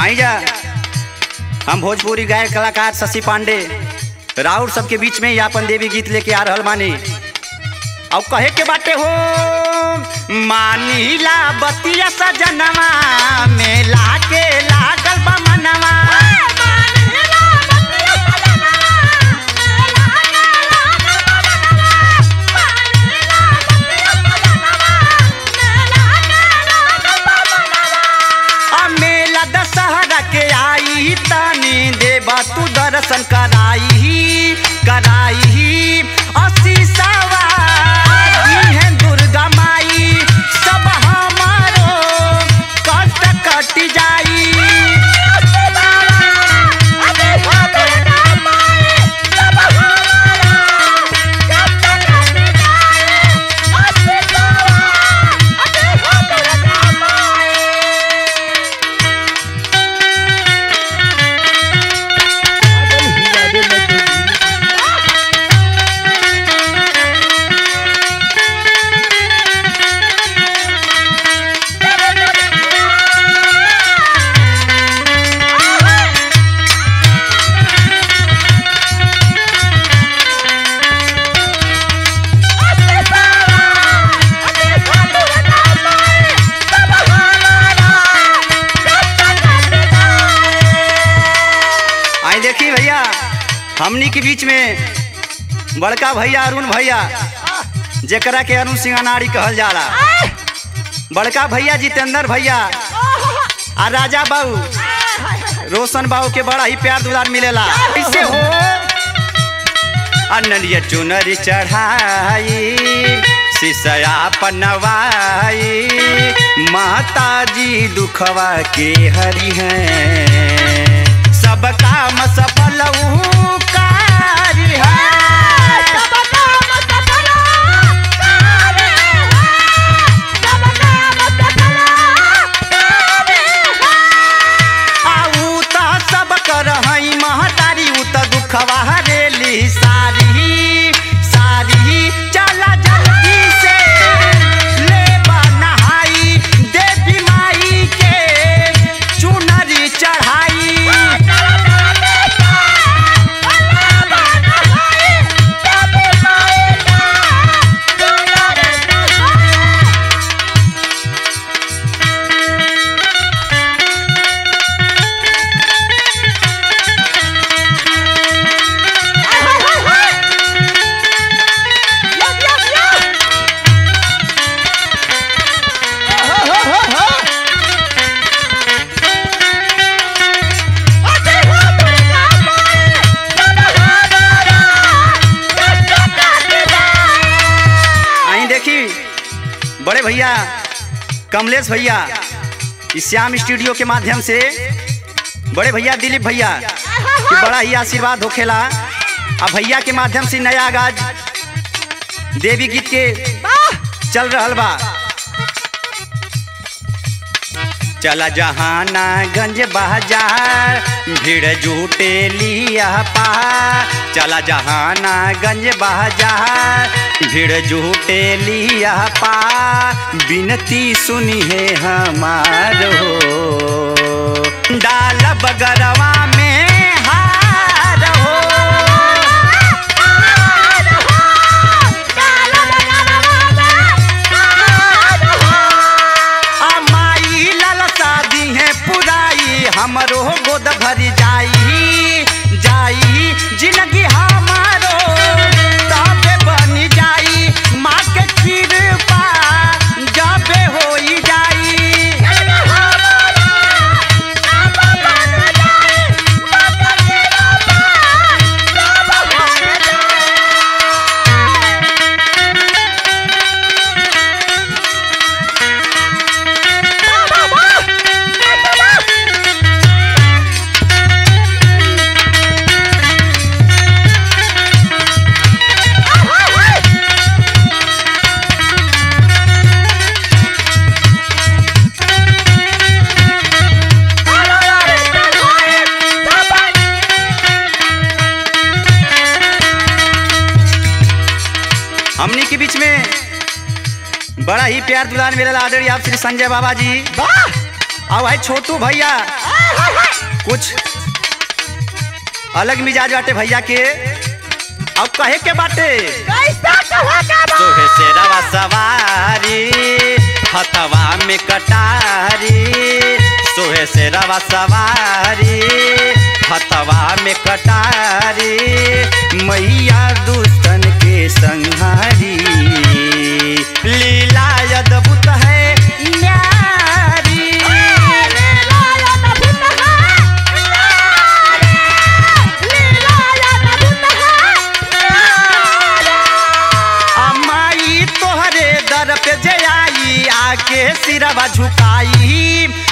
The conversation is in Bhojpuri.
आई जा हम भोजपुरी गायक कलाकार शशि पांडे राउर सबके बीच में ही आपन देवी गीत लेके आ रहल मानी और कहे के बाटे हो मानीला बतिया सजनवा मेला के लागल बा मनवा आ मेला दशहरा के आई तानी देवा तू दर्शन कराई कराई असी सवारी है दुर्गा माई सब हमारो कष्ट कट जाई आई देखी भैया हमनी के बीच में बड़का भैया अरुण भैया जेकरा के अरुण सिंह अनाड़ी कहल जाला बड़का भैया जितेंद्र भैया आ राजा बाबू रोशन बाबू के बड़ा ही प्यार दुलार मिलेला कैसे हो अनलिया चुनरी चढ़ाई सिसया पनवाई माता जी दुखवा के हरि हैं सब काम सफल ऊ कारी है आऊ त सब कर हई महतारी ऊ त दुखवा हरेली सारी सारी चला जल्दी से ले नहाई देवी माई के चुनरी चढ़ाई आई देखी बड़े भैया कमलेश भैया इस श्याम स्टूडियो के माध्यम से बड़े भैया दिलीप भैया के बड़ा ही आशीर्वाद होखेला आ भैया के माध्यम से नया आगाज देवी गीत के चल रहल बा चला जहाना गंज बाजार भीड़ जुटे लिया पा चला जहाना गंज बाजार भीड़ जुटे लिया पा बिनती सुनी है हमारो डाल बगरवा में हार हो आ माई लाल शादी है पुराई हमरो गोद भर जाई जाई जिंदगी हमारो तबे बन जाई माँ के कृपा जबे होई जाई हमनी के बीच में बड़ा ही प्यार दुलार मिलल आदरणीय आप श्री संजय बाबा जी वाह और भाई छोटू भैया कुछ अलग मिजाज बाटे भैया के अब कहे के बाटे सोहे से रवा सवारी हथवा में कटारी सोहे से रवा सवारी हथवा में कटारी मैया दुष्टन के संहारी लीला अद्भुत है न्यारी अमाई तोहरे दर पे जे आई आके सिरवा झुकाई